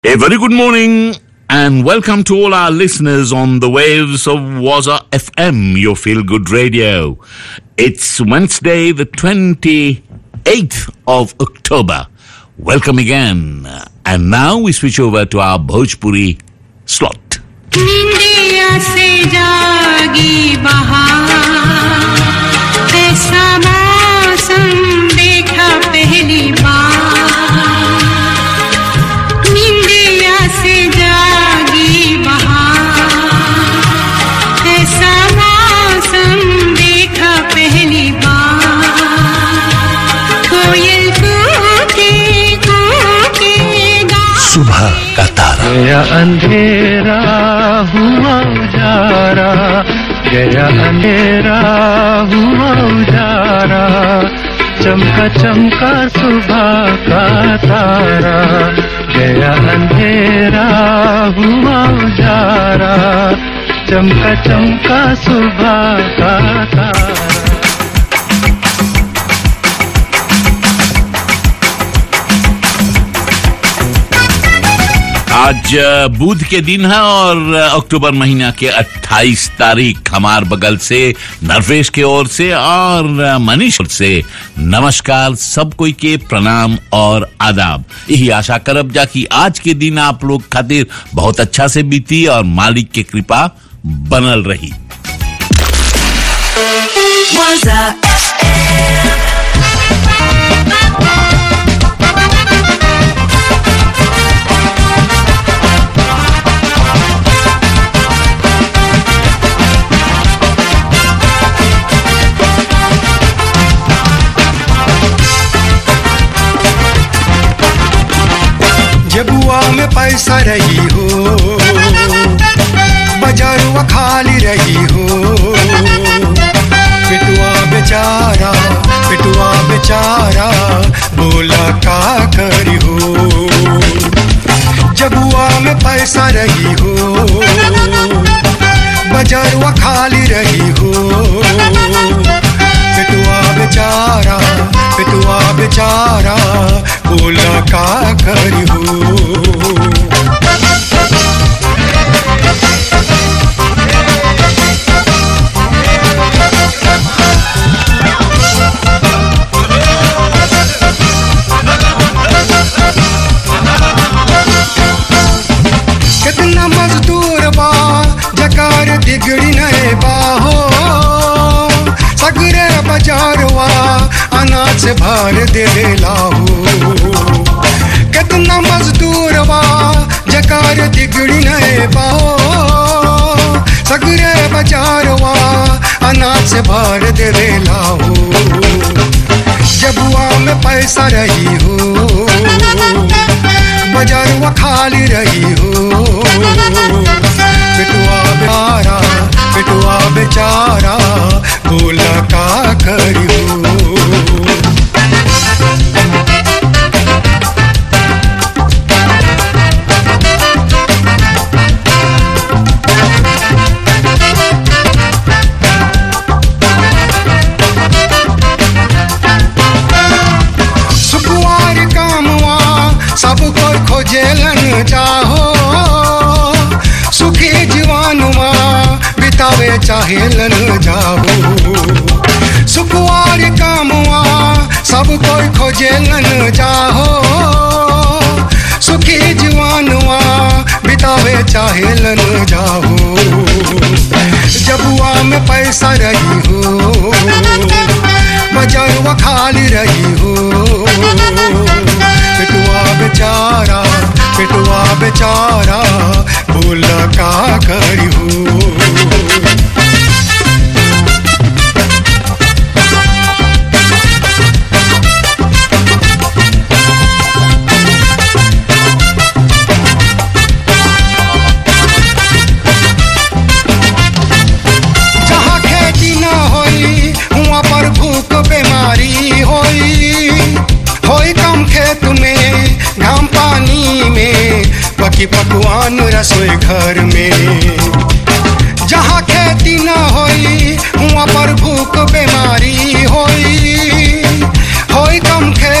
A very good morning and welcome to all our listeners on the waves of Waza FM, your feel good radio. It's Wednesday, the 28th of October. Welcome again. And now we switch over to our Bhojpuri slot. निंदिया से जागी बहार ऐसा मौसम देखा पहली बार निंदिया से जागी बहार ऐसा मौसम देखा पहली बार कोयल कूके कूके गा सुबह का तारा गया अंधेरा हुआ उजारा गया अंधेरा हुआ उजारा चमका चमका सुबह का तारा गया अंधेरा हुआ उजारा चमका चमका सुबह का तारा आज अ, बुध के दिन है और अ, अक्टूबर महीना के 28 तारीख हमार बगल से नरवेश के ओर से और अ, मनीष ओर से नमस्कार सब कोई के प्रणाम और आदाब यही आशा करब जा कि आज के दिन आप लोग खातिर बहुत अच्छा से बीती और मालिक के कृपा बनल रही जबुआ में पैसा रही हो बाजारुआ खाली रही हो पिटुआ बेचारा पिटुआ बेचारा बोला का करी हो जबुआ में पैसा रही हो बाजारुआ खाली रही हो पिटुआ बेचारा पिटुआ बेचारा बोला का करी हो कितना मजदूर बा जकार दिगड़ी नए बाहो सगरे बाजारवा अनाज भर देवे लाहो कितना मजदूर बा जकार दिगड़ी नए बाहो सगरे बाजारवा अनाज भर देवे लाहो जबुआ में पैसा रही हो बाजारुआ खाली रही हो पिटुआ बेचारा पिटुआ बेचारा बोला का करी हो सुकुआर कामवा सब कोई खोजेलन चाहो सुखी जीवानुमा बितावे चाहेलन जाहो सुकुआर कामवा सब कोई खोजेलन चाहो सुखी जीवानुआ बितावे चाहेलन जाहो जबुआ में पैसा रही हो बजारुआ खाली रही हो पिटुआ बेचारा पिटुआ बेचारा बोला का करी हो जहाँ खेती न होई वहाँ पर भूख बीमारी होई होई कम खेत में घाम पानी में पकी पकवान रसोई घर में जहाँ खेती न होई वहाँ पर भूख बीमारी होई होई कम खेत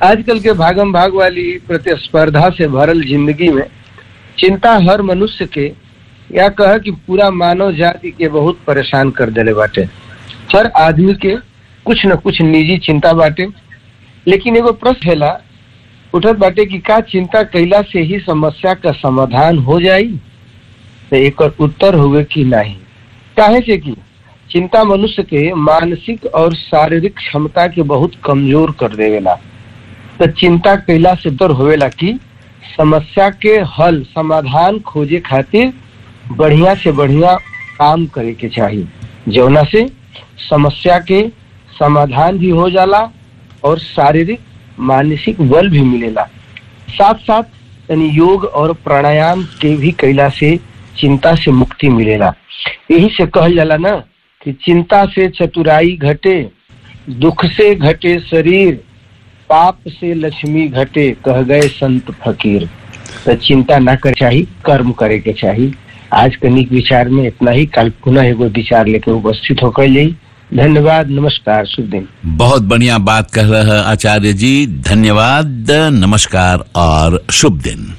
आजकल के भागम भाग वाली प्रतिस्पर्धा से भरल जिंदगी में चिंता हर मनुष्य के या कह कि पूरा मानव जाति के बहुत परेशान कर देले बाटे हर आदमी के कुछ न कुछ निजी चिंता बाटे लेकिन एगो प्रश्न हैला उठत बाटे कि का चिंता कैला से ही समस्या का समाधान हो जाई तो एक उत्तर हुए कि नहीं काहे से कि चिंता मनुष्य के मानसिक और शारीरिक क्षमता के बहुत कमजोर कर देवेला तो चिंता कैला से डर होवेला कि समस्या के हल समाधान खोजे खातिर बढ़िया से बढ़िया काम करे के चाहिए जौना से समस्या के समाधान भी हो जाला और शारीरिक मानसिक बल भी मिलेला साथ साथ यानी योग और प्राणायाम के भी कैला से चिंता से मुक्ति मिलेला यही से कहल जाला ना कि चिंता से चतुराई घटे दुख से घटे शरीर पाप से लक्ष्मी घटे कह गए संत फकीर तो चिंता ना करे चाहिए कर्म करे के चाहिए आज कनिक विचार में इतना ही कल पुनः एगो विचार लेके उपस्थित होकर जाई धन्यवाद नमस्कार शुभ दिन बहुत बढ़िया बात कह रहे हैं आचार्य जी धन्यवाद नमस्कार और शुभ दिन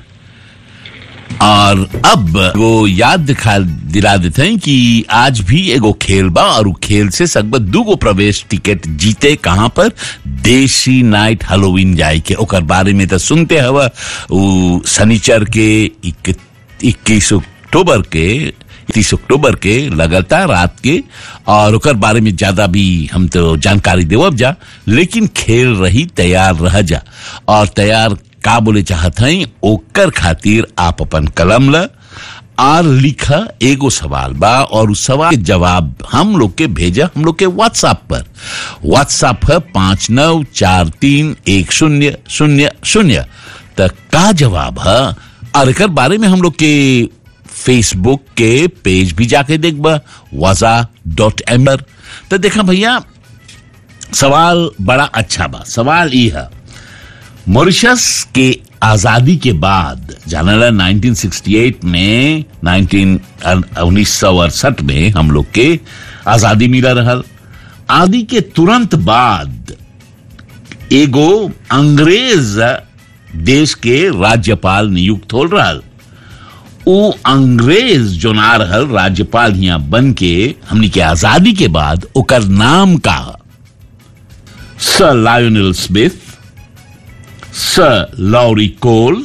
और अब वो याद दिखा दिला देते हैं कि आज भी एगो खेल बा और उ खेल से सकबत दूगो प्रवेश टिकट जीते कहाँ पर देसी नाइट हेलोवीन जाए के ओकर बारे में तो सुनते हवा उ शनिचर के इक्कीस अक्टूबर के तीस अक्टूबर के लगातार रात के और ओकर बारे में ज्यादा भी हम तो जानकारी देवब जा लेकिन खेल रही तैयार रह जा और तैयार का बोले चाहत हई ओकर खातिर आप अपन कलम ल और लिखा एगो सवाल बा और उस सवाल के जवाब हम लोग के भेजा हम लोग के व्हाट्सएप पर व्हाट्सएप है पांच नौ चार तीन एक शून्य शून्य शून्य तक का जवाब है और एकर बारे में हम लोग के फेसबुक के पेज भी जाके देखबा वजा डॉट एम्बर तो देखा भैया सवाल बड़ा अच्छा बा सवाल ई है मॉरिशस के आजादी के बाद जानला 1968 में 19 उन्नीस सौ अड़सठ में हम लोग के आजादी मिला रहल आदि के तुरंत बाद एगो अंग्रेज देश के राज्यपाल नियुक्त हो रहल उ अंग्रेज जो ना रहल राज्यपाल हिया बन के हमनी के आजादी के बाद ओकर नाम का sir Lionel Smith sir Laurie Cole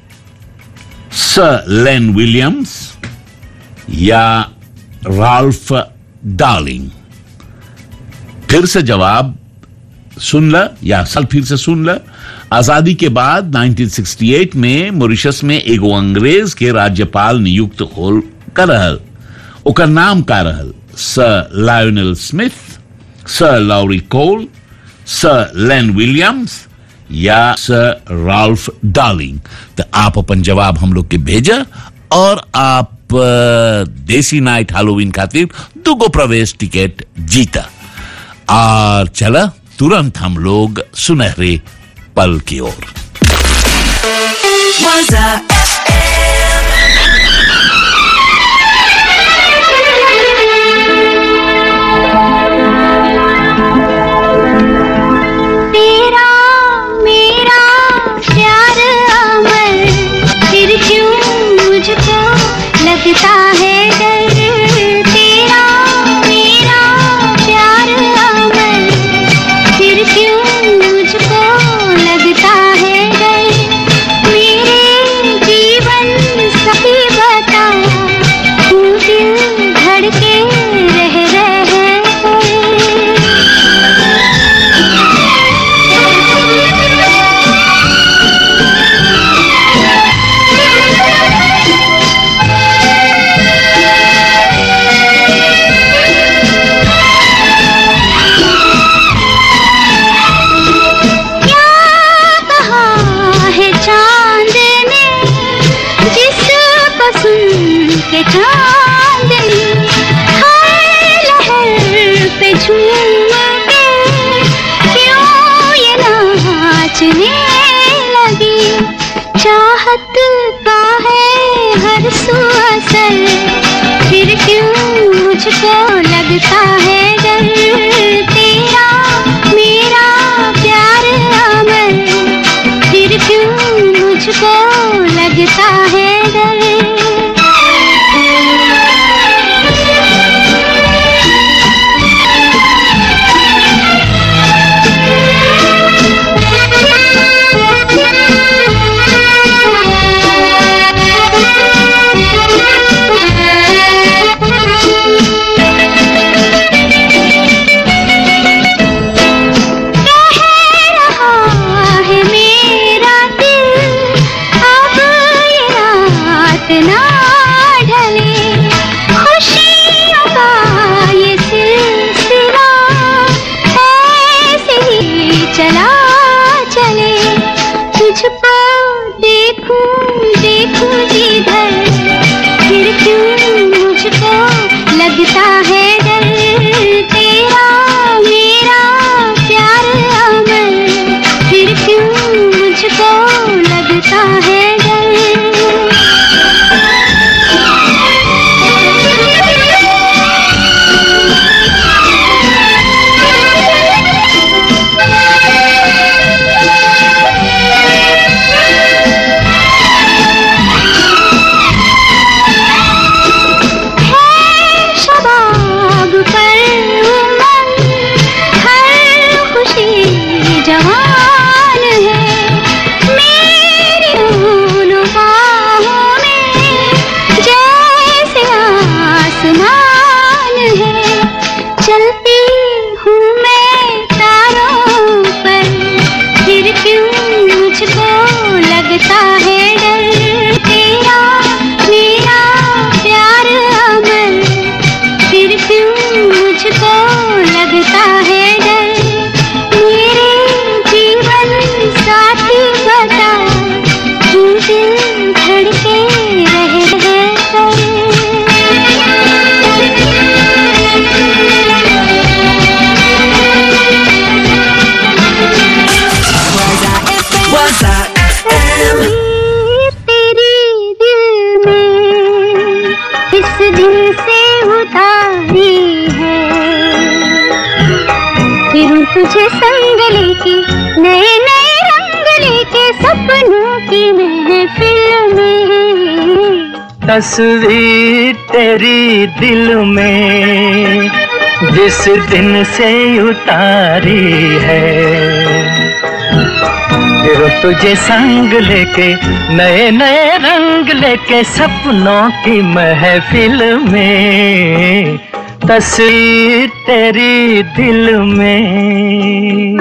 sir Len Williams या राल्फ डार्लिंग फिर से जवाब सुन ल या साल फिर से सुन ल आजादी के बाद 1968 में मॉरिशस में एगो अंग्रेज के राज्यपाल नियुक्त हो कर रहल ओकर नाम का रहल sir Lionel Smith sir Laurie Cole sir Len Williams या सर राल्फ डार्लिंग तो आप अपन जवाब हम लोग के भेजा और आप अ, देसी नाइट हेलोवीन खातिर दुगो प्रवेश टिकट जीता और चला तुरंत हम लोग सुनहरे पल की ओर Waza तेरा मेरा प्यार अमर फिर क्यों मुझको लगता है डर तेरा मेरा प्यार अमर फिर क्यों मुझको लगता है डर मेरे जिस दिन से उतारी है फिरूं तुझे संग लेके नए नए रंग लेके सपनों की महफिल में तस्वीर तेरी दिल में जिस दिन से उतारी है फिर तुझे संग लेके नए नए रंग लेके सपनों की महफिल में तस्वीर तेरी दिल में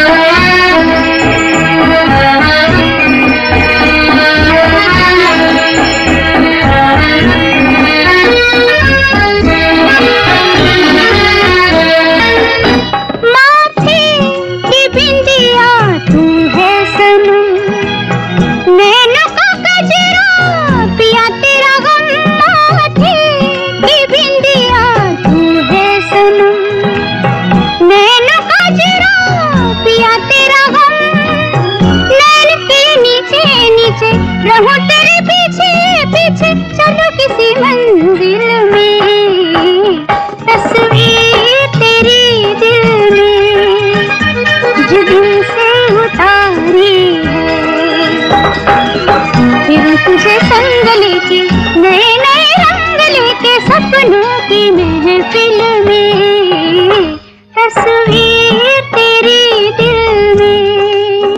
माथे की बिंदिया तू है सनम नैनों का गजरा पिया तेरा गम माथे की बिंदिया तू है सनम नैनों का गजरा पिया तेरा गम नैन के नीचे नीचे रहूं तेरे पीछे पीछे चलो किसी मंजिल में तस्वीर तेरी दिल में जो दिल से उतारी है फिर तुझे संग लेके नए नए रंग लेके सपनों की महफिल में तस्वीर तेरी दिल में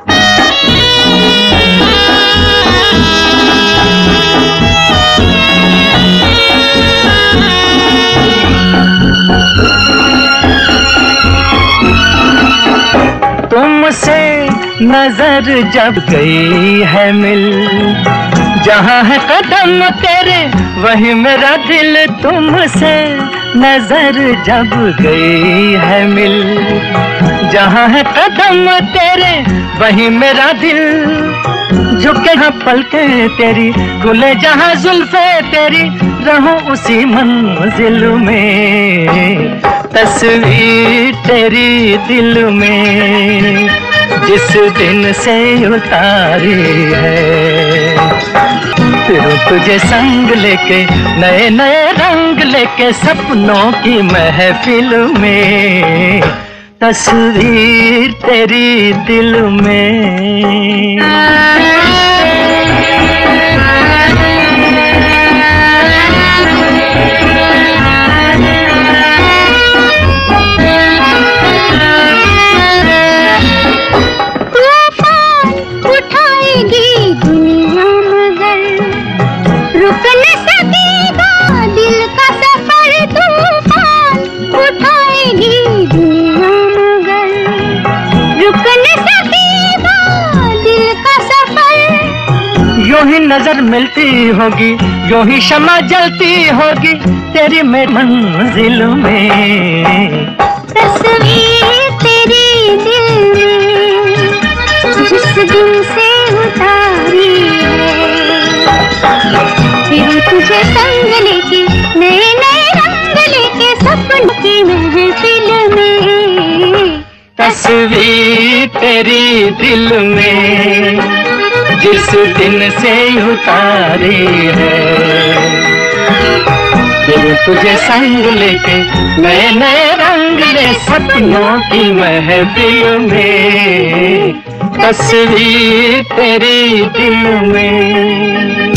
तुमसे नजर जब गई है मिल जहाँ है कदम तेरे वही मेरा दिल तुमसे नजर जब गई है मिल जहाँ है कदम तेरे वही मेरा दिल झुके हाँ पलके तेरी खुले जहाँ जुल्फे तेरी रहूं उसी मंजिल में तस्वीर तेरी दिल में जिस दिन से उतारी है फिर तुझे संग लेके नए नए रंग लेके सपनों की महफिल में तस्वीर तेरी दिल में तूफान उठाएगी दुनिया मगर रुक न सकेगा दिल का सफर तूफान उठाएगी दुनिया मगर रुक न सकेगा दिल का सफर यूं ही नजर मिलती होगी यूं ही शमा जलती होगी तेरी मेरी मंजिल में तस्वीर तेरी दिल में जिस दिन से उतारी है फिर तुझे संग लेके नए नए रंग लेके सपनों की महफिल में तस्वीर तेरी दिल में जिस दिन से उतारी है फिर तुझे संग लेके नए नए रंग ले सपनों की महफिल में तस्वीर तेरी दिल में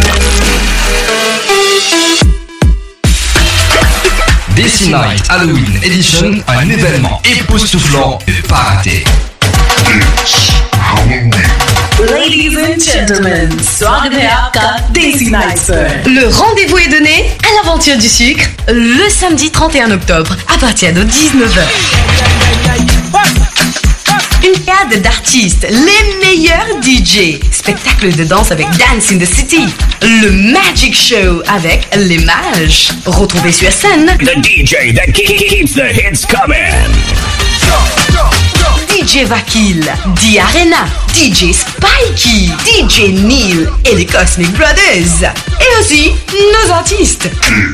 Desi Night Halloween Edition, un événement époustouflant et pas raté. Ladies and gentlemen, स्वागत है आपका Daisy Nights पर। Le rendez-vous est donné à l'aventure du sucre le samedi 31 octobre à partir de 19h. Une cadre d'artistes, les meilleurs DJ, spectacle de danse avec Dance in the City, le Magic Show avec les mages. Retrouvez sur scène The DJ that ke- keeps the hits coming. DJ Vakil, D Arena, DJ Spikey, DJ Neil et les Cosmic Brothers. Et aussi nos artistes.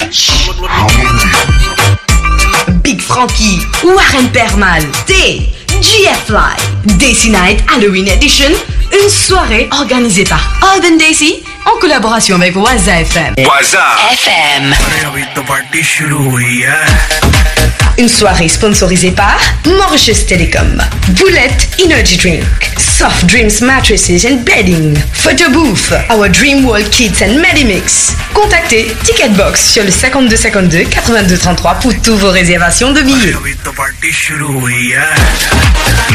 Big Frankie, Warren Permal, T, GF Live, Daisy Night Halloween Edition, une soirée organisée par Urban Daisy en collaboration avec Waza FM. Waza FM. अभी तो party शुरू हुई है Une soirée sponsorisée par Mauritius Telecom, Bullet Energy Drink, Soft Dreams Mattresses and Bedding, Photo Booth, Our Dream World Kits and Medimix. Contactez Ticketbox sur le 52 52 82 33 pour toutes vos réservations de billets. अभी तो party शुरू हुई है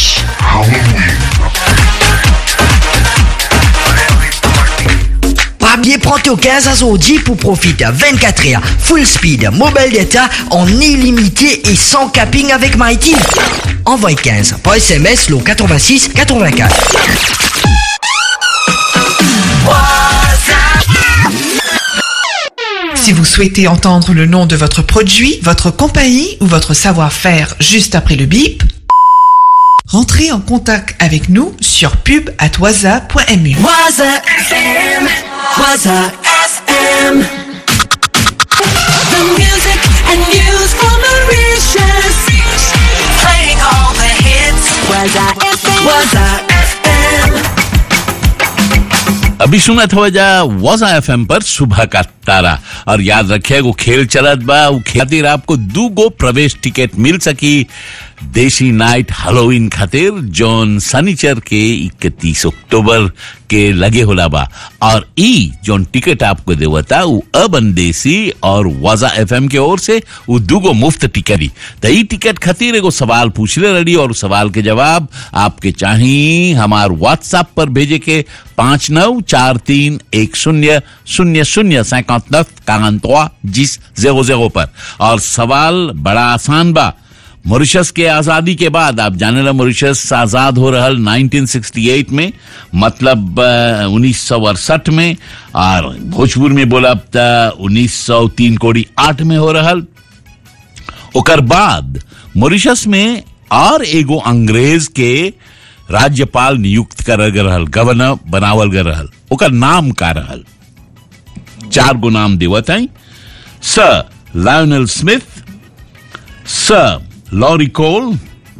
Papier prend au 15 à son 10 pour profiter à 24 heures, full speed, mobile data en illimité et sans capping avec Mighty. Envoie 15 par SMS le 86 84. Si vous souhaitez entendre le nom de votre produit, votre compagnie ou votre savoir-faire juste après le bip, rentrez en contact avec nous sur pub@waza.mu. Waza FM. Waza FM. The music and news for Mauritius. Playing all the hits. Waza FM. Waza FM. अभी सुना था वजह वाजा F पर सुबह का तारा और याद रखे वो खेल चलत बा वो खातिर आपको दू गो प्रवेश टिकट मिल सकी देसी नाइट हेलोइन खातिर जोन सनीचर के 31 अक्टूबर के लगे होला बा और ई जोन टिकट आपको देवता वो अबन देसी और वाजा एफएम के ओर से वो दूगो मुफ्त टिकट दी तो ई टिकट खातिर एगो सवाल पूछले रही और उस सवाल के जवाब आपके चाहिए हमार व्हाट्सएप पर भेजे के पांच नौ चार तीन एक शून्य शून्य शून्य सैकत कांतवा जिस जेरो जेरो पर और सवाल बड़ा आसान बा मॉरिशस के आजादी के बाद आप जाने ला मॉरिशस आजाद हो रहल 1968 में मतलब उन्नीस सौ अड़सठ में और भोजपुर में बोला उन्नीस सौ तीन कोड़ी आठ में हो रहल ओकर बाद मॉरिशस में और एगो अंग्रेज के राज्यपाल नियुक्त कर गए रहल गवर्नर बनावल गए रहल ओकर नाम का रहल चार गो नाम देवत है sir Lionel Smith sir Laurie Cole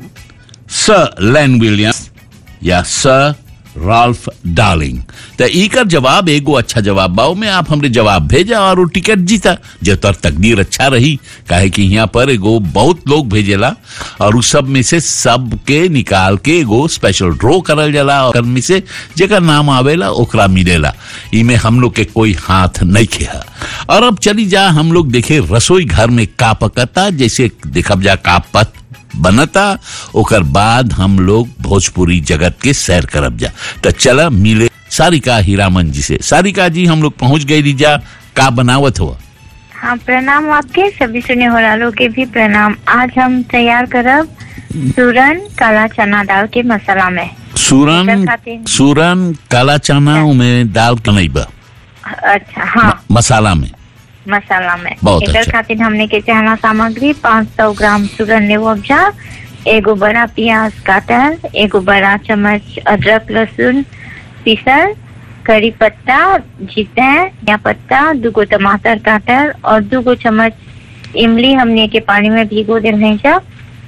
sir Len Williams या सर राल्फ डार्लिंग तो इकर जवाब एगो अच्छा जवाब बाओ में आप हमरे जवाब भेजा और वो टिकट जीता जो तर तकदीर अच्छा रही काहे कि यहाँ पर एगो बहुत लोग भेजेला और उस सब में से सब के निकाल के एगो स्पेशल ड्रॉ करल जाला और में से जेकर नाम आवेला ओकरा मिलेला इमे हम लोग के कोई हाथ नहीं किया और अब चली जा हम लोग देखे रसोई घर में का पकता जैसे देखब जा का पत बनता ओकर बाद हम लोग भोजपुरी जगत के सैर करब जा तो चला मिले सारिका हीरामन जी से सारिका जी हम लोग पहुंच गए रीजा का बनावत हुआ हाँ प्रणाम आपके सभी सुने वालों के भी प्रणाम आज हम तैयार करब सूरन काला चना दाल के मसाला में सूरन एकर खातिर- सूरन काला चना में दाल कनई बा अच्छा हाँ मसाला में मसाला में बहुत एकर अच्छा। खातिर हमने के चाहना सामग्री 500 ग्राम सूरन लेवो उपजा एगो बड़ा प्याज काटल एगो बड़ा चम्मच अदरक लहसुन पीसल करी पत्ता जीते या पत्ता दूगो टमाटर काटल और दूगो चम्मच इमली हमने के पानी में भिगो दिल है जब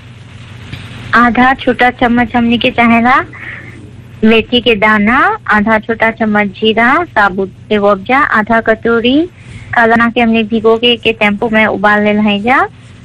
आधा छोटा चम्मच हमने के चाहेला मेथी के दाना आधा छोटा चम्मच जीरा साबुत से उपजा आधा कटोरी काला के हमने भिगो के, के टेम्पो में उबाल ले है जा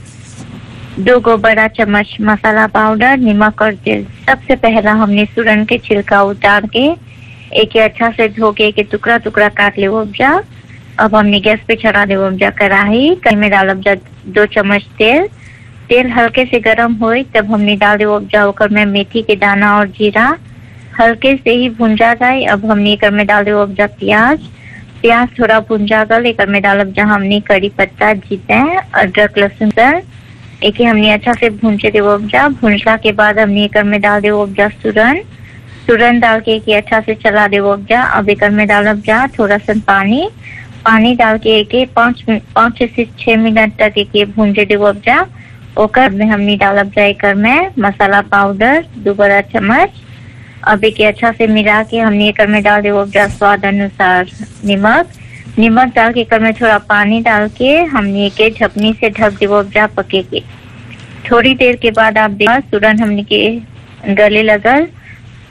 दो गो बड़ा चम्मच मसाला पाउडर नमक और तेल सबसे पहला हमने सूरन के छिलका उतार के एक के अच्छा से धो के एक टुकड़ा टुकड़ा काट ले उपजा अब हमने गैस पे चढ़ा दे उपजा कढ़ाई कहीं में डाल उपजा दो चम्मच तेल तेल हल्के से गर्म होई तब हमने डाल दे उपजा ओकर में मेथी के दाना और जीरा हल्के से ही भुंजा जाए अब हमने एकर में डाल दे उपजा प्याज प्याज थोड़ा भुंजा गल एकर में डालब जहाँ हमने करी पत्ता जीते अदरक लहसुन सर एक हमने अच्छा से भूंजे देव उपजा भूंजला के बाद हमने एकर में डाल देव उपजा सुरन सुरन डाल के एक अच्छा से चला देव उपजा अब एकर में डालब जा थोड़ा सा पानी पानी डाल के एक पाँच मिनट पाँच से छह मिनट तक एक भूंजे देव उपजा ओकर में हमने डालब जा एकर में मसाला पाउडर दो बड़ा चम्मच अब एक अच्छा से मिला के हमने एकर में डाल देव उपजा स्वाद अनुसार नमक नमक डाल के एकर में थोड़ा पानी डाल के हमने के ढपनी से ढक देव उपजा पके के थोड़ी देर के बाद आप देखा सूरन हमने के गले लगल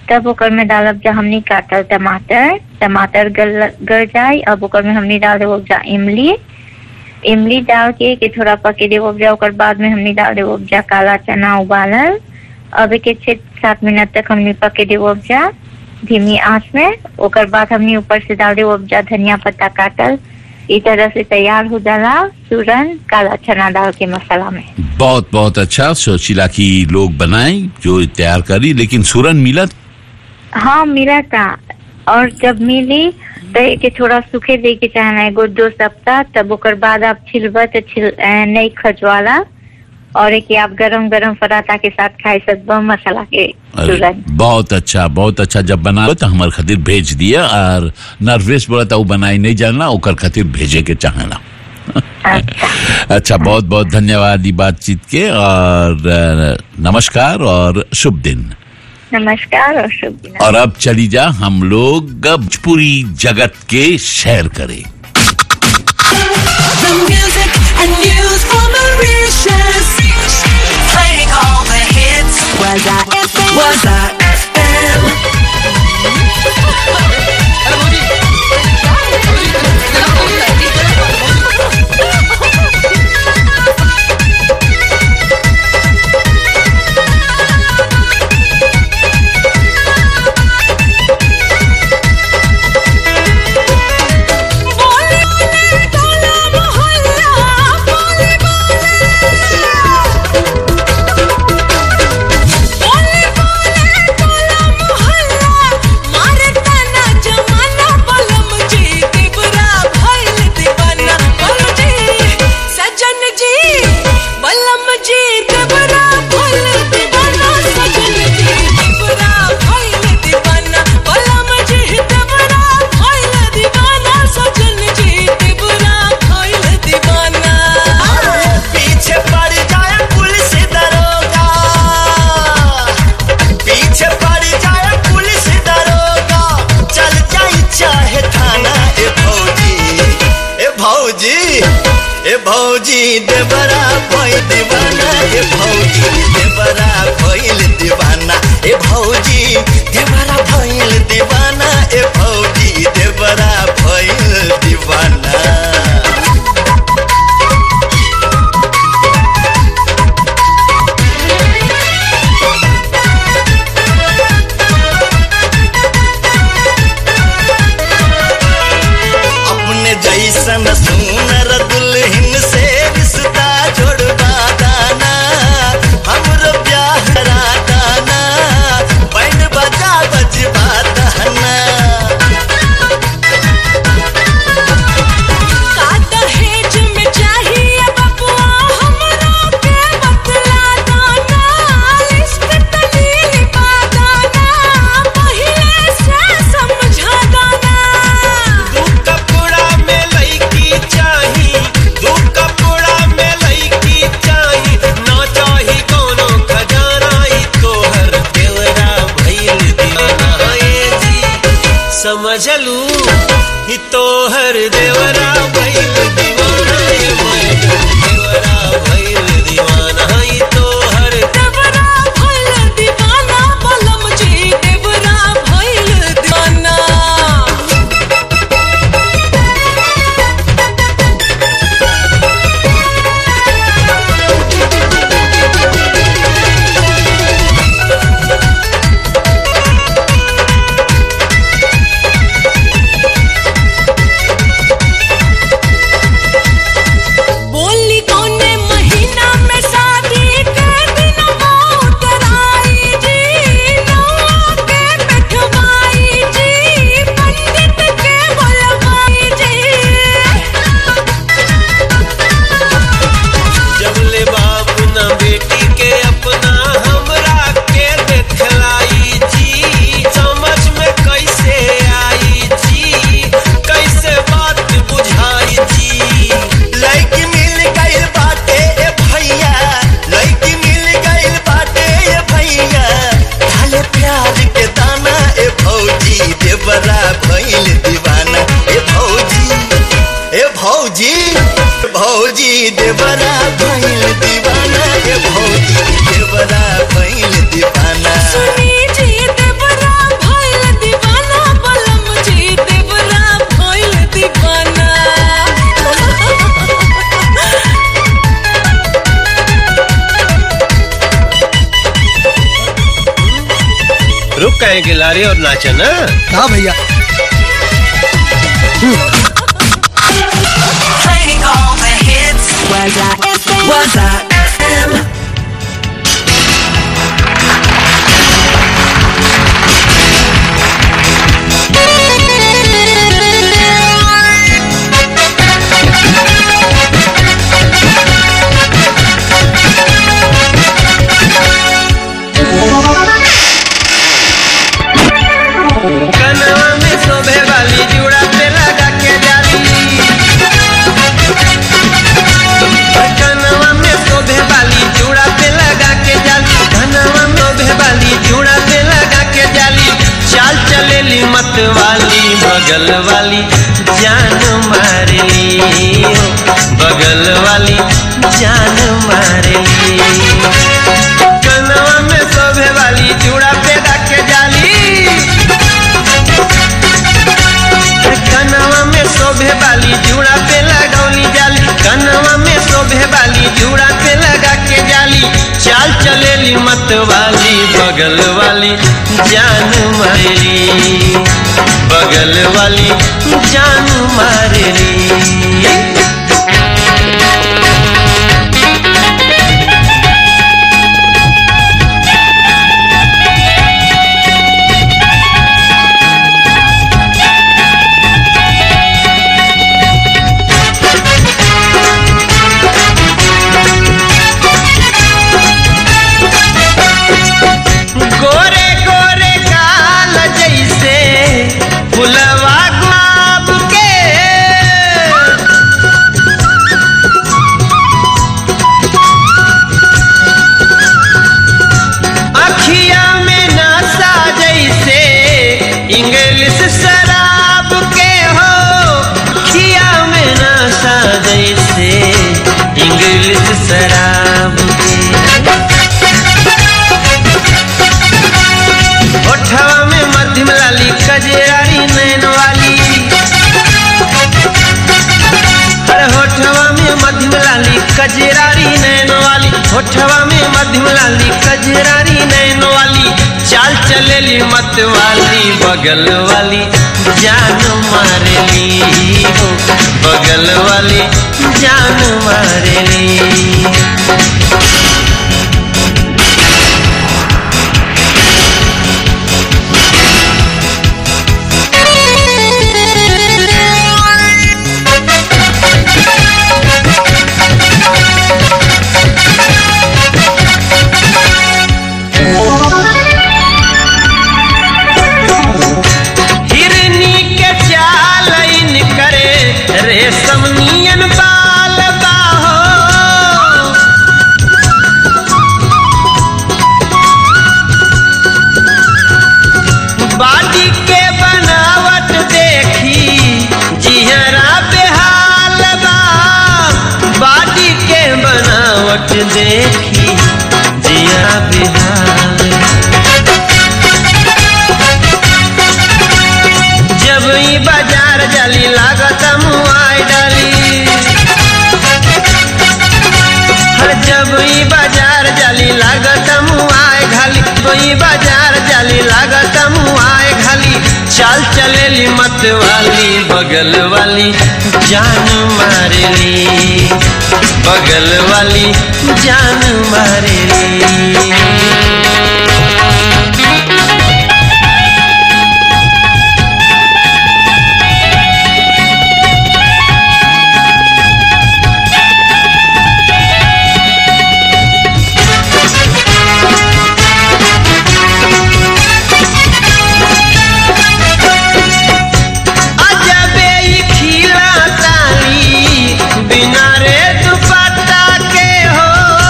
तब ओकर में डालब जा हमनी काटल टमाटर टमाटर गल गल जाए अब ओकर में हमनी डाल देवो जा इमली इमली डाल के के थोड़ा पके देवो जा ओकर बाद में हमनी डाल देवो जा काला चना उबालल अब एक छः सात मिनट तक हमनी पके देवो जा धीमी आंच में ओकर बाद हमनी ऊपर से डाल देवो जा धनिया पत्ता काटल इस तरह से तैयार हो जाला सूरन काला चना डाल के मसाला में बहुत बहुत अच्छा सोचिला कि लोग बनाए जो तैयार करी लेकिन सूरन मिलत हाँ मिला था और जब मिली तो एके थोड़ा सूखे दे के चाहना एगो दो सप्ताह तब ओकर बाद आप छिलबा तो छिल अ, नहीं खजवाला और एक आप गरम गरम पराठा के साथ खाए सकबो मसाला के अरे, सूरन बहुत अच्छा बहुत अच्छा जब बना तो हमार खातिर भेज दिया और नर्वेस बोला था वो बनाई नहीं जानला ओकर खातिर भेजे के चाहना अच्छा बहुत बहुत धन्यवाद ई बातचीत के और अ, नमस्कार और शुभ दिन नमस्कार और शुभ दिन और अब चली जा हम लोग पूरी जगत के शेयर करें The music and news from Mauritius. Playing all the hits. Was I FM? Was I FM? सजन जी बलम जी देवरा भइल दीवाना सजन जी देवरा भइल दीवाना बलम जी देवरा भइल दीवाना सजन जी देवरा भइल दीवाना पीछे पड़ जाए पुलिस दरोगा पीछे पड़ जाए पुलिस दरोगा चल जाई चाहे थाना ए भौजी ए भौजी ए भौजी देवरा भई दीवाना ए भौजी देवरा भइल दीवाना ए भौजी देवरा भइल दीवाना ए भौजी देवरा भइल दीवाना अपने जैसन सुनर दुल्हन से रिश्ता जोड़वा दाना हमरो ब्याह करा दाना बैंड बजा बजवा दाना का दहेज में चाहिए बबुआ हमरो के बतला दाना लिस्ट तली लिखा दाना पहिले से समझा दाना दू कपड़ा में लईकी चाही दू कपड़ा में लईकी चाही ना चाही कोनो खजाना ई तोहर देवरा भइल दीवाना ए जी समझ लू ई तोहर देवरा भइल दीवाना ए मैडम देवरा भइल दीवाना ई तोहर देवरा भइल दीवाना बलम जी देवरा भइल दीवाना बोली कौने महीना में शादी के दिन उतराई जी नौआ के बैठवाई जी पंडित के बुलवाई जी जब ले बाप न बेटी के अपना हमरा के देखलाई जी समझ में कैसे आई जी कैसे बात बुझाई जी लड़की मिल गई बाटे ए भैया लड़की मिल गई बाटे ए भैया ढाले प्यार के दाना ए भौजी देवरा भइल दीवाना ए भौजी ए भौजी भौजी देवरा भइल दीवाना ए भौजी देवरा भइल दीवाना सुनी जी देवरा कहे के लारे और नाचा ना हाँ भैया Playing all the hits. Was I FM? Was I FM? कनवा में शोभे वाली जुड़ा पे लगा के जाली कनवा में शोभे वाली जुड़ा पे लगा के जाली कनवा में शोभे वाली जुड़ा पे लगा के जाली चाल चलेली मत वाली बगल वाली जान मारली बगल वाली जान मारली कनवा में शोभे वाली जुड़ा पे रख के जाली कनवा में शोभे वाली जुड़ा पे लगौली जाली कनवा में शोभे वाली जुड़ा पे लगा के जाली चाल चलेली मत वाली बगल वाली जान मारेली बगल वाली जान मारेली गोरे गोरे काल जैसे फुलवा गुलाब के अखिया में नशा जैसे इंग्लिश शराब के हो अखिया में नशा जैसे इंग्लिश शराब के ओठवा में मध्यम लाली कजरारी नैन वाली अरे होठवा में मध्यम लाली कजरारी नैन वाली होठवा में मध्यम लाली कजरारी नैन वाली चाल चलेली मत वाली बगल वाली जान मारेली हो बगल वाली जान मारेली हिरनी के चाल इन करे रेशम नियन बाल बाहो बाडी के बनावट देखी जिहरा बेहाल बा बाडी के बनावट देखी जिया बेहाल जब ई बाजार जाली लागत मुआई डाली हर जब ई बाजार जाली लागत मुआई घाली तो ई बाजार जाली लागत मुआई घाली चाल चलेली मत वाली बगल वाली जान मारेली बगल वाली जान मारेली अजबे ई खिला ताली बिना रे दुपट्टा के हो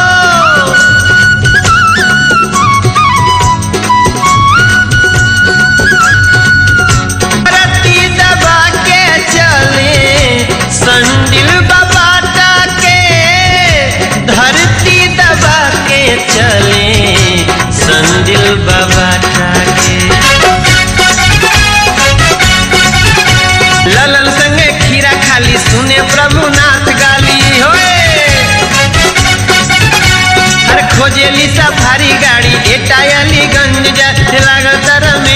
रत्ती दबा के चले संडिल बबाटा के धरती दबा के चले संडिल बबाटा के ललन संगे खीरा खाली सुने प्रभुनाथ गाली होए हर खोजेली सफारी गाड़ी एटायली गंज जाते लागत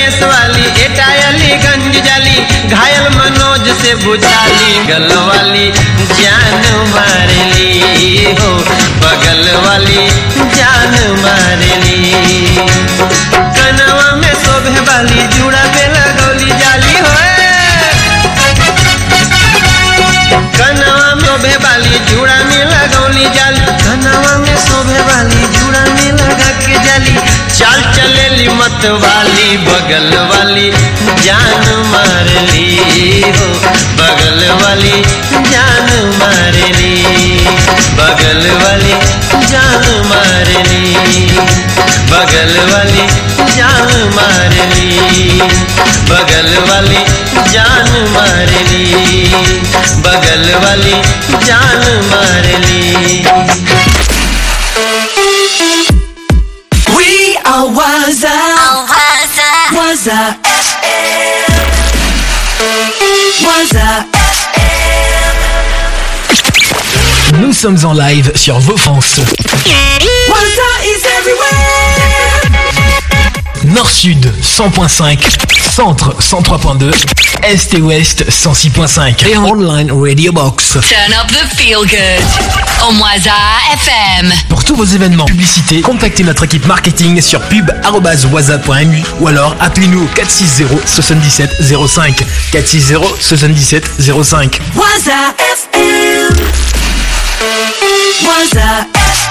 कैसे बुझाली गल वाली जान मारली हो बगल वाली जान मारली कनवा में शोभे वाली जुड़ा पे लगौली जाली हो कनवा में शोभे वाली जुड़ा में लगौली जाली कनवा में शोभे वाली जुड़ा में लगा के जाली चाल चलेली मत वाली बगल वाली जान मारली हो बगल वाली जान मारली बगल वाली जान मारली बगल वाली जान मारली बगल वाली जान मारली बगल वाली जान मारली We are Waza. Waza FM. Waza Nous sommes en live sur vos France. Waza is everywhere. Nord-Sud 100.5, Centre 103.2, Est et Ouest 106.5 et en online Radio Box. Turn up the feel good on Waza FM. Pour tous vos événements, publicités, contactez notre équipe marketing sur pub@waza.mu ou alors appelez-nous au 460 77 05 460 77 05. Waza FM. Waza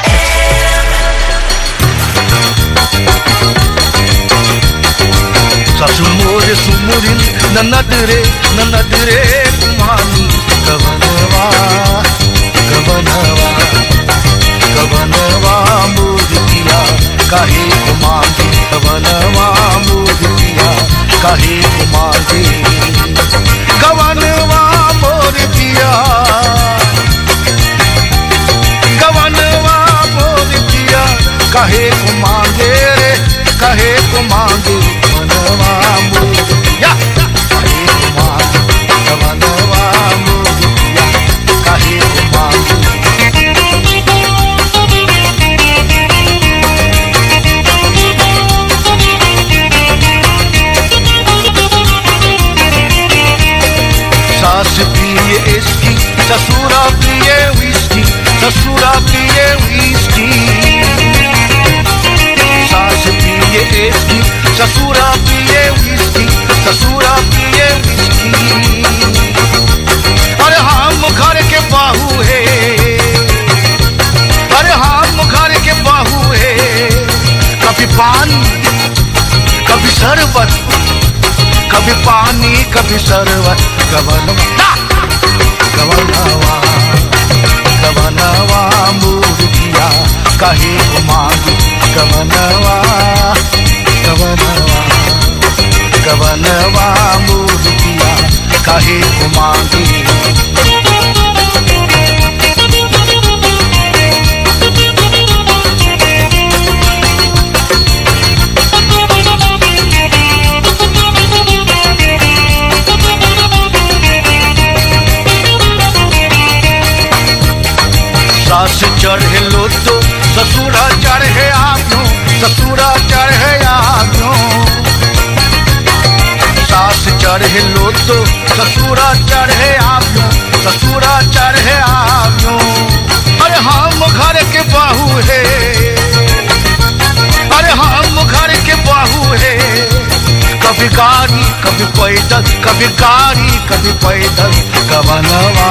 ಸಸುಮೋರೆ ಸುಮುರಿನ್ ನನ್ನದರೆ ನನ್ನದರೆ ಕುಮಾನಿ ಕವನವಾ ಕವನವಾ ಕವನವಾ ಮೂರ್ತಿಯ ಕಾಹೆ ಕುಮಾರಿ ಕವನವಾ ಮೂರ್ತಿಯ ಕಾಹೆ ಕುಮಾರಿ ಕವನವಾ ಮೂರ್ತಿಯ ಕವನವಾ ಮೂರ್ತಿಯ ಕಾಹೆ ಕುಮಾಂಗೆ रे काहे को मांगे मनवा मोरिया काहे को मांगे मनवा मोरिया काहे को मांगे सास पिए इसकी ससुरा पिए विस्की ससुरा पिए विस्की सास पिए इसकी ससुरा पिए विस्की ससुरा पिए विस्की अरे हम घर के बाहू है अरे हम घर के बाहू है कभी पानी कभी शरबत कभी पानी कभी शरबत गवनवा गवनवा गवनवा मूर्तिया कहे मांगी गवनवा गवनवा गवनवा मूर्तिया कहे मांगी सास चढ़े लो तो ससुरा चढ़े आव्यो ससुरा चढ़े आव्यो सास चढ़े लो तो ससुरा चढ़े आव्यो ससुरा चढ़े आव्यो अरे हम घर के बाहू है अरे हम घर के बाहू है कभी गाड़ी कभी पैदल कभी गाड़ी कभी पैदल गवनवा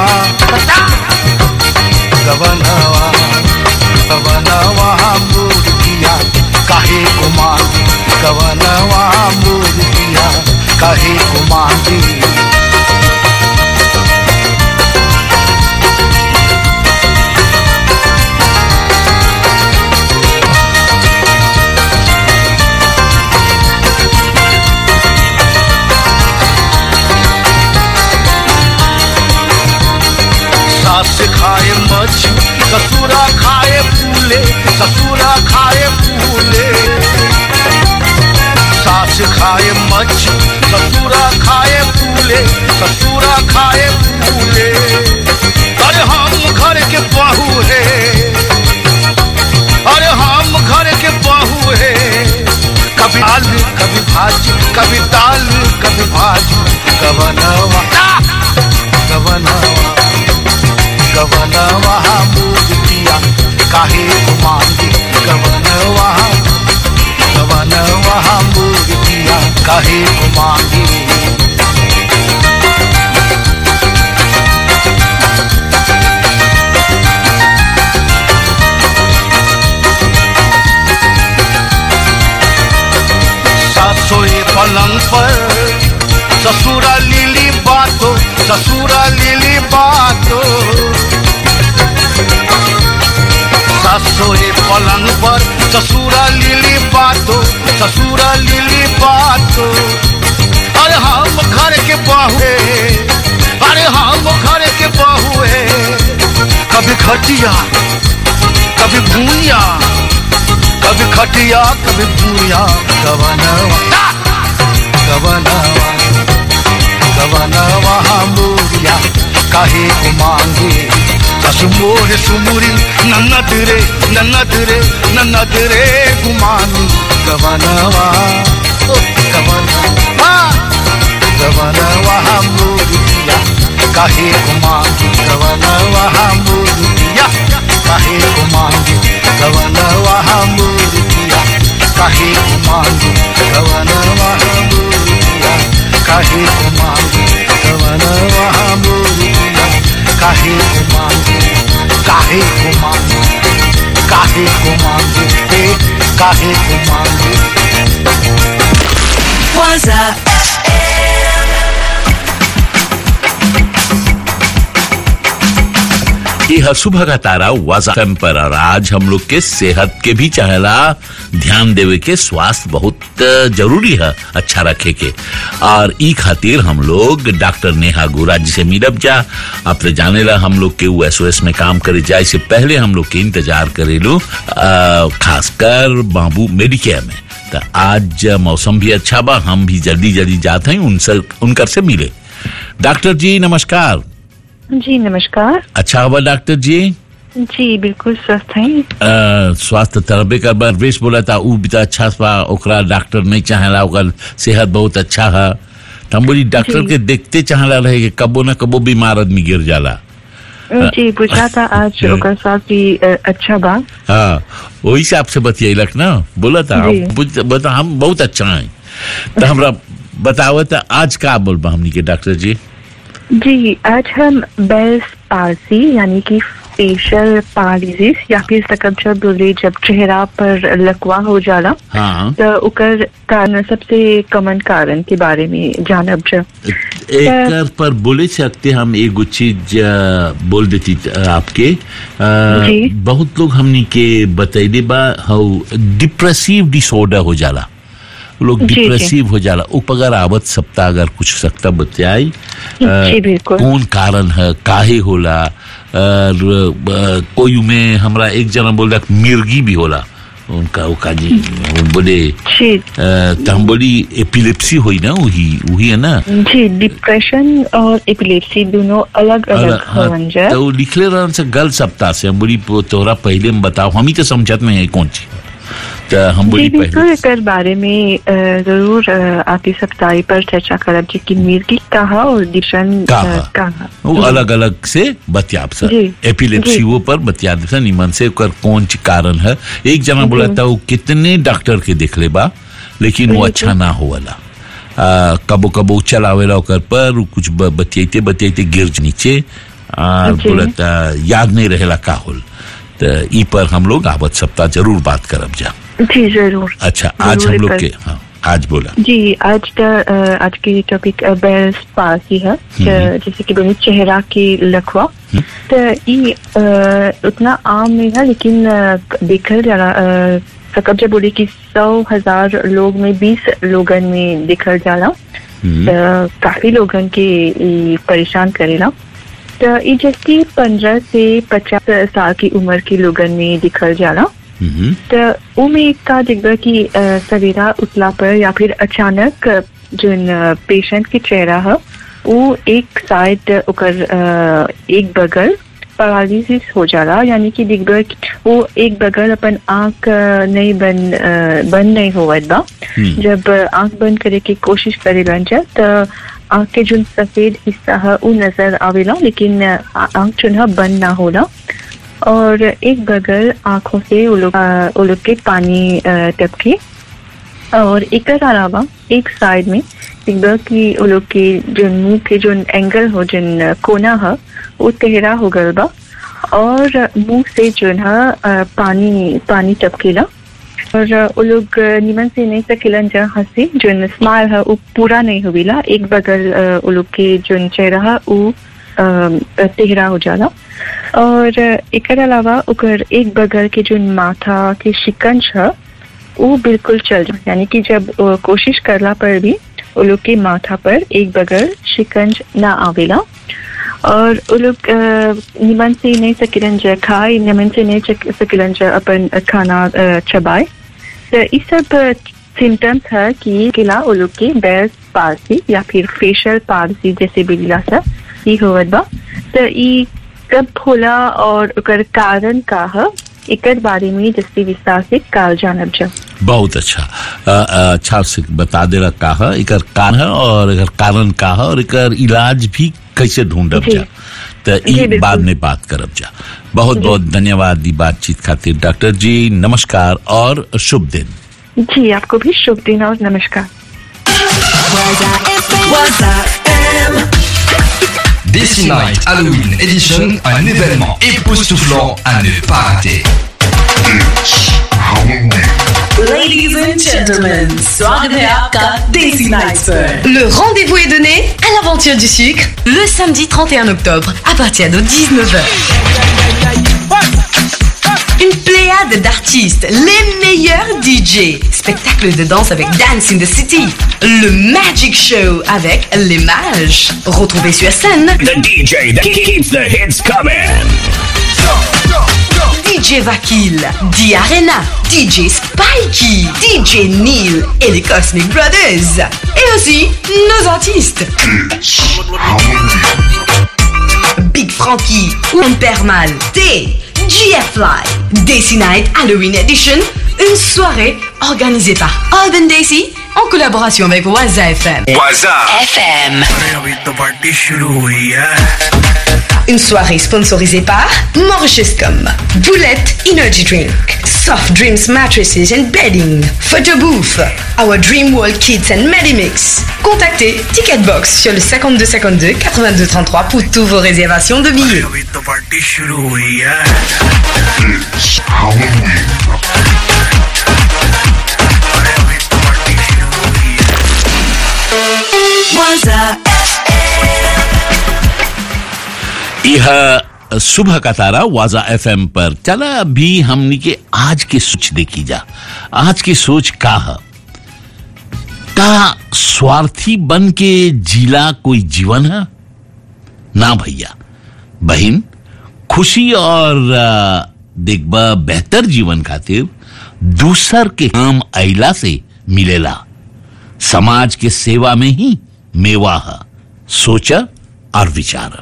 गवनवा गवनवा मूर्तिया काहे को मांगी गवनवा मूर्तिया काहे को मांगी सास खाए मछली ससुरा खाए फूले ससुरा खाए फूले सास खाए मछली ससुरा खाए फूले ससुरा खाए फूले अरे हम घर के बहू है अरे हम घर के बहू है कभी दाल कभी भाजी कभी दाल कभी भाजी कबनवा काहे को मांगे कवन वहाँ कवन वहाँ मूर्तिया काहे को मांगे सासोए पलंग पर ससुरा लीली बातो ससुरा लीली बातो सासोए पलंग पर ससुरा लीली बातो ससुरा लीली बातो अरे हम घर के बहुए अरे हम घर के बहुए कभी खटिया कभी भूया कभी खटिया कभी भूया गवनवा गवनवा गवनवा मोरिया काहे को मांगे कसमोर सुमुरी नन्नत रे नन्नत रे नन्नत रे गुमानी गवनवा ओ गवनवा गवनवा मोरिया काहे को मांगे गवनवा मोरिया काहे को मांगे गवनवा मोरिया काहे को मांगे गवनवा मोरिया काहे को मांगे गवनवा मोरिया काहे को मांगे काहे को मांगे काहे को मांगे हे काहे को मांगे Waza यह सुबह का तारा वाजा FM पर और आज हम लोग के सेहत के भी चाहेला ध्यान देवे के स्वास्थ्य बहुत जरूरी है अच्छा रखे के और ई खातिर हम लोग डॉक्टर नेहा गोरा जी से मिलब जा अब तो जाने ला हम लोग के यूएसओएस में काम करे जाए से पहले हम लोग के इंतजार करेलू अ, खासकर बाबू मेडिकेयर में तो आज मौसम भी अच्छा बा हम भी जल्दी जल्दी जाते हैं उनसे उनकर से मिले डॉक्टर जी नमस्कार जी नमस्कार अच्छा हुआ डॉक्टर जी जी बिल्कुल स्वस्थ हैं अ, स्वास्थ्य तरबे कर बार वेश बोला था ऊ भी तो अच्छा बा ओकरा डॉक्टर नहीं चाहेला ओकर सेहत बहुत अच्छा है तो हम बोली डॉक्टर जी। के देखते चाहेला रहे कि कबो न कबो बीमार आदमी गिर जाला जी बुझा था आज ओकर साथ भी अ, अच्छा बा हाँ वही से आपसे बतियलक ना बोला था जी। हम बुझ- बता हम बहुत अच्छा हैं तो हमरा बताओ था आज का बोलबा हमनी के डॉक्टर जी जी आज हम बेल्स पार्सी यानी कि फेशियल पैरालिसिस या फिर सकब जब बोले जब चेहरा पर लकवा हो जाला हाँ तो ओकर कारण सबसे कॉमन कारण के बारे में जानब जब एक पर बोले सकते हम एगो चीज अ, बोल देती अ, आपके अ, जी। बहुत लोग हमनी के बतैले बा हाउ डिप्रेसिव डिसऑर्डर हो जाला लोग जी, जी। डिप्रेसिव हो जाला उपगर आवत सप्ताह अगर कुछ सकता बतियाई अ, जी, बिल्कुल। कौन कारण है काहे होला और अ, कोई में हमरा एक जना बोल रहा मिर्गी भी होला उनका उका जी वो बोले जी अ, तो हम बोली एपिलेप्सी हुई ना वही वही है ना जी डिप्रेशन और एपिलेप्सी दोनों अलग अलग और, हाँ, होवन जा तो वो लिखले रहन से गल सप्ताह से हम बोली "पो- तोहरा पहले में बताओ हम ही तो समझत नहीं है कौन चीज तो हम जी बोली बिल्कुल पहले एकर बारे में अ, जरूर अ, आपकी सप्ताह पर चर्चा करब जी कि मिर्गी कहा और डिप्रेशन कहा। अ, कहा वो अलग अलग से बतियाब सर जी, एपिलेप्सी जी। वो पर बतियाब सर निमन से ओकर कौन ची कारण है एक जना बोला था वो कितने डॉक्टर के देख ले बा लेकिन वो जी, अच्छा ना होवला आ, कबो कबो चलावेला ओकर पर वो कुछ ब- बतियाते बतियाते गिर नीचे और जी। बोला था याद नहीं रहेला का होल तो ई पर हम लोग आवत सप्ताह जरूर बात करब जा जी जरूर अच्छा आज हम जरूर लोग एकर- के हाँ आज बोला जी आज का अ, आज की टॉपिक बेल्स पासी है ज- जैसे कि बोले चेहरा की लखवा तो ये अ, उतना आम नहीं है लेकिन अ, देखल जाला अ, सकब जब बोले कि सौ हजार लोग में बीस लोगन में देखल जाला तो काफी लोगन के ई परेशान करेला तो ये जैसे पंद्रह से पचास साल की उम्र के लोगन में दिखल जाला तो उमे का दिखबा कि अ, सवेरा उठला पर या फिर अचानक अ, जोन पेशेंट के चेहरा है वो एक साइड ओकर अ, एक बगल पैरालिसिस हो जाला यानी कि दिखबा कि वो एक बगल अपन आंख अ, नहीं बंद अ, बंद नहीं होवत बा हम्म। जब अ, आंख बंद करे की कोशिश करे जा तो आंख के जो सफेद हिस्सा है वो नजर आवेला लेकिन अ, आंख जो है बंद ना होला और एक बगल आंखों से वो लोग अ, वो लोग के पानी अ, टपके और एक अलावा एक साइड में एक बार की वो लोग के जो मुंह के जो एंगल हो जिन कोना है वो तेहरा हो गल बा और मुंह से जो है अ, पानी पानी टपकेला और अ, वो लोग अ, निमन से नहीं सकेलन जा हंसी जो स्माइल है वो पूरा नहीं हुईला एक बगल अ, वो लोग के जो चेहरा है वो अ, तेहरा हो जाला और अ, एकर अलावा ओकर एक बगल के जो माथा के शिकंज है वो बिल्कुल चल जाए यानी कि जब अ, कोशिश करला पर भी वो लोग के माथा पर एक बगल शिकंज ना आवेला और वो लोग अ, निमन से नहीं सकिलन जा खाए निमन से नहीं चक- सकिलन जा अपन खाना अ, चबाए तो ये सब सिम्टम्स है कि किला वो लोग के बेल्स पारसी या फिर फेशियल पारसी जैसे बिगला सा ये होवत बा तो ये कब होला और ओकर कारण का है एकर बारे में जस्ती विस्तार से काल जानब जा बहुत अच्छा अ, अ, अच्छा से बता दे रहा का है एकर कारण है और एकर कारण का है और एकर इलाज भी कैसे ढूंढब जी। जा तो जी, ई बिल्कुल। बाद में बात करब जा बहुत बहुत धन्यवाद दी बातचीत खातिर डॉक्टर जी नमस्कार और शुभ दिन जी आपको भी शुभ दिन और नमस्कार This Night Halloween Edition, un événement époustouflant à ne pas rater. Ladies and gentlemen, स्वागत है आपका देसी नाइट्स पर Le rendez-vous est donné à l'aventure du sucre le samedi 31 octobre à partir de 19h. Une pléiade d'artistes, les meilleurs DJ, spectacle de danse avec Dance in the City, le Magic Show avec les mages. Retrouvez sur scène The DJ that keeps the hits coming. DJ Vakil, D Arena, DJ Spikey, DJ Neil et les Cosmic Brothers. Et aussi nos artistes. Big Frankie, Wimpermal, T, GF Live, Daisy Night Halloween Edition, une soirée organisée par Alban Daisy en collaboration avec Waza FM. Waza FM. अरे अभी तो party शुरू हुई है Une soirée sponsorisée par Mauritiuscom, Boulette Energy Drink, Soft Dreams Mattresses and Bedding, Photo Booth, Our Dream World Kids and Medimix. Contactez Ticketbox sur le 52 52 82 33 pour toutes vos réservations de billets. अभी तो party शुरू हुई है यह सुबह का तारा वाजा FM पर चला अभी हमनी के आज की सोच देखी जा आज की सोच का है का स्वार्थी बन के जीला कोई जीवन है ना भैया बहन खुशी और अ, देखबा बेहतर जीवन खातिर दूसर के काम अइला से मिलेला समाज के सेवा में ही मेवा है सोच और विचार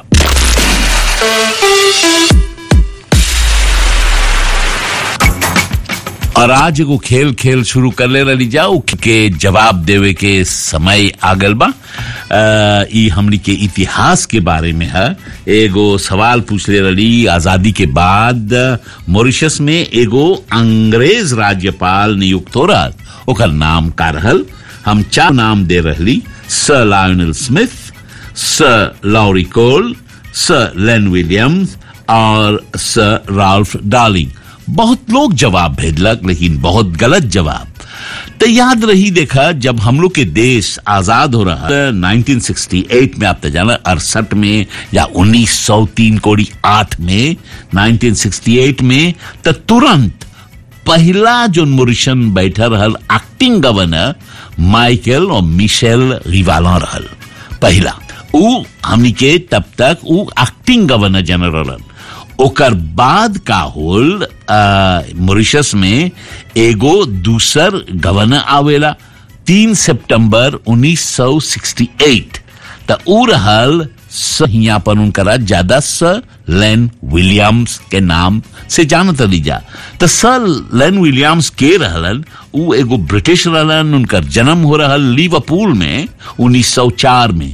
और आज एगो खेल खेल शुरू कर ले रही जाओ के जवाब देवे के समय आगल बा अ, ई हमनी के इतिहास के बारे में है एगो सवाल पूछ ले रही आजादी के बाद मॉरिशस में एगो अंग्रेज राज्यपाल नियुक्त हो रहा ओकर नाम का रहल हम चार नाम दे रहली sir Lionel Smith sir Laurie Cole sir Len Williams और सर राल्फ डार्लिंग बहुत लोग जवाब भेजलक लेकिन बहुत गलत जवाब तो याद रही देखा जब हम लोग के देश आजाद हो रहा है 1968 में आप तो जाना अड़सठ में या 1903 कोड़ी आठ में 1968 में तो तुरंत पहला जो मोरिशन बैठा रहल एक्टिंग गवर्नर माइकल और मिशेल रिवाला रहल पहला उ हमनी के तब तक उ एक्टिंग गवर्नर जनरल रहल ओकर बाद का होल मॉरिशस में एगो दूसर गवर्नर आवेला तीन सितंबर 1968 त उ रहल स हिया पर उनकरा ज्यादा सर लेन विलियम्स के नाम से जानत रही जा तो सर लेन विलियम्स के रहलन उ एगो ब्रिटिश रहलन उनकर जन्म हो रहल लिवरपूल में 1904 में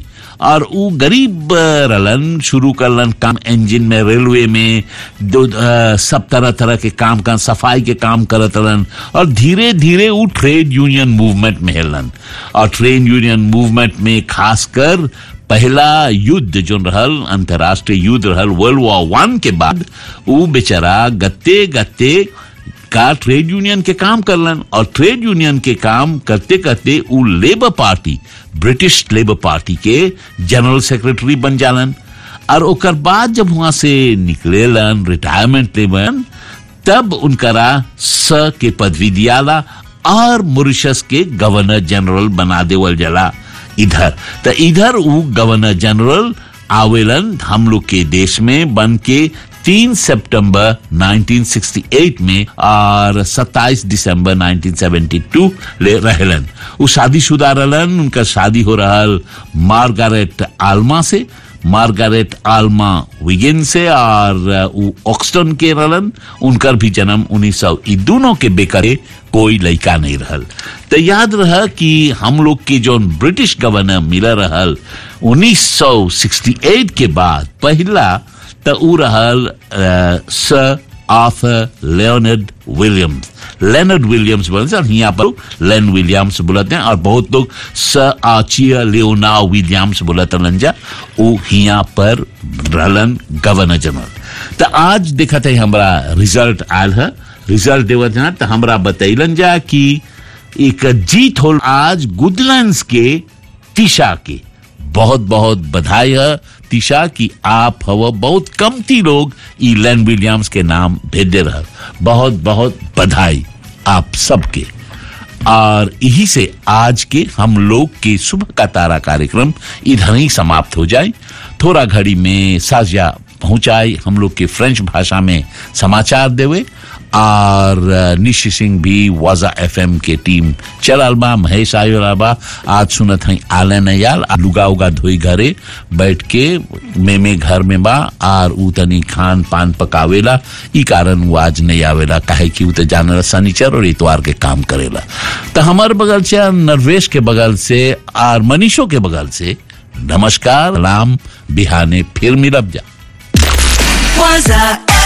और ऊ गरीब अ, रहलन शुरू करलन काम इंजन में रेलवे में दो अ, सब तरह तरह के काम का सफाई के काम करत रहलन और धीरे धीरे ऊ ट्रेड यूनियन मूवमेंट में हेलन और ट्रेड यूनियन मूवमेंट में खासकर पहला युद्ध जो रहल अंतर्राष्ट्रीय युद्ध रहल वर्ल्ड वॉर वन के बाद ऊ बेचारा गत्ते गत्ते का ट्रेड यूनियन के काम करलन और ट्रेड यूनियन के काम करते करते ऊ Labour Party British Labour Party के जनरल सेक्रेटरी बन जालन और ओकर बाद जब वहां से निकलेलन रिटायरमेंट लेवन तब उनकरा स के पदवी दियाला और मॉरिशस के गवर्नर जनरल बना देवल जला इधर तो इधर ऊ गवर्नर जनरल आवेलन हम लोग के देश में बन के 3 सितंबर 1968 में और 27 दिसंबर 1972 ले रहलन उ शादीशुदा रहलन उनका शादी हो रहल मार्गारेट आल्मा से मार्गारेट आल्मा विगिन से और उ ऑक्सटन के रहलन उनकर भी जन्म 1900 ई दोनों के बेकरे कोई लड़का नहीं रहल तो याद रह कि हम लोग के जो ब्रिटिश गवर्नर मिला रहल 1968 के बाद पहला तो उ रहल अ, sir Arthur Leonard Williams Leonard Williams बोलते हैं और यहाँ पर लेन विलियम्स बोलते हैं और बहुत लोग सर आचिया लियोना विलियम्स बोलते लंजा वो यहाँ पर रहलन गवर्नर जनरल तो आज देखा था हमारा रिजल्ट आयल है रिजल्ट देवत है तो हमरा बतैलन जा कि एक जीत हो आज गुडलैंड्स के तिशा के बहुत बहुत बधाई है तिशा कि आप हव बहुत कमती लोग ई लेन विलियम्स के नाम भेजे रह बहुत बहुत बधाई आप सबके और यही से आज के हम लोग के सुबह का तारा कार्यक्रम इधर ही समाप्त हो जाए थोड़ा घड़ी में साजिया पहुंचाई हम लोग के फ्रेंच भाषा में समाचार देवे और निशी सिंह भी वाजा एफएम के टीम चलल बा महेश आयोला बा आज सुनत हई आले नयाल आ लुगा उगा धोई घरे बैठ के में में घर में बा और ऊ तनी खान पान पकावेला ई कारण वो आज नहीं आवेला काहे कि ऊ तो जानल शनिचर और इतवार के काम करेला तो हमार बगल से नरवेश के बगल से और मनीषो के बगल से नमस्कार राम बिहाने फिर मिलब जा Waza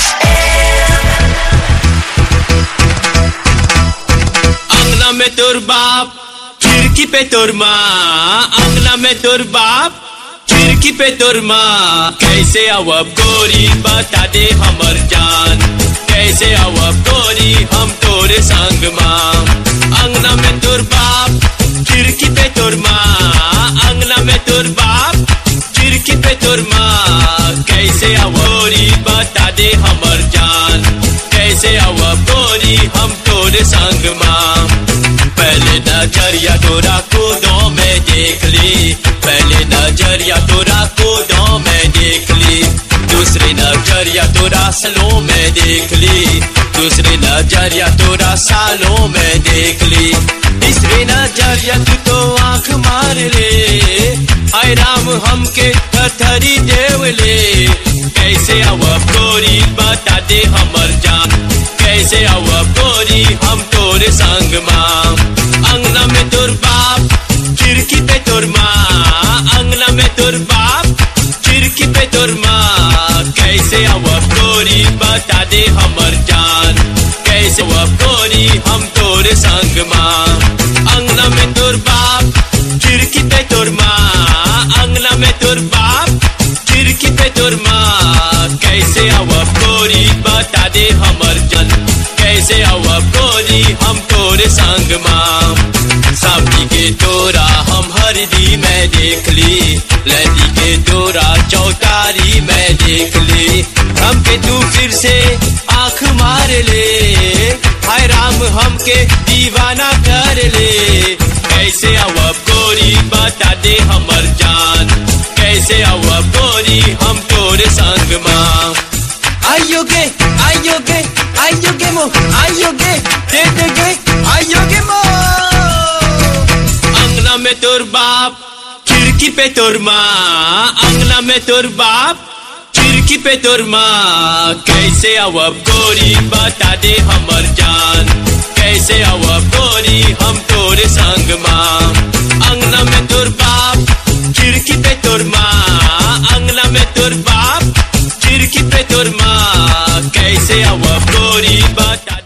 अंगना में तोर बाप खिड़की पे तोर माँ अंगना में तोर बाप खिड़की पे तोर माँ कैसे आवब गोरी बता दे हमर जान कैसे आवब गोरी हम तोरे संग माँ अंगना में तोर बाप खिड़की पे तोर माँ अंगना में तोर बाप खिड़की पे तोर माँ कैसे आवोरी बता दे हमर जान कैसे आवब गोरी हम तोरे संग माँ पहले नजरिया तोरा कूदों में देख ली पहले नजरिया तोरा कूदों में देख ली दूसरी नजरिया तोरा सलों में देख ली दूसरी नजरिया तोरा सालों में देख ली तीसरी नजरिया तू तो आंख मार ले आय राम हमके थरी देव ले कैसे आवब गोरी बता दे हमर जान कैसे आवब गोरी हम तोरे संग माँ अंगना में तोर बाप खिड़की पे तोर माँ अंगना में तोर बाप खिड़की पे तोर माँ कैसे आवब गोरी बता दे हमर जान कैसे आवब गोरी हम तोरे संग माँ अंगना में तोर बाप खिड़की पे तोर माँ अंगना में तोर बाप खिड़की पे तोर माँ कैसे आवब गोरी बता दे हमर जन कैसे आवब गोरी हम तोरे संग माँ सावनी के तोरा हम हरदी में देख ली लहदी के तोरा चौतारी में देख ली हमके तू फिर से आंख मार ले हाय राम हमके दीवाना कर ले कैसे आवब गोरी बता दे हमर जान कैसे आवब गोरी हम तोरे संग माँ आइयो गे आइयो गे आइयो गे मो आइयो गे दे दे गे आइयो गे मो अंगना में तोर बाप खिड़की पे तोर माँ अंगना में तोर बाप खिड़की पे तोर माँ कैसे आवब गोरी बता दे हमर जान कैसे आवब गोरी हम तोरे संग माँ अंगना में तोर बाप खिड़की पे तोर माँ अंगना में तोर बाप खिड़की पे तोर माँ कैसे अब गोरी बता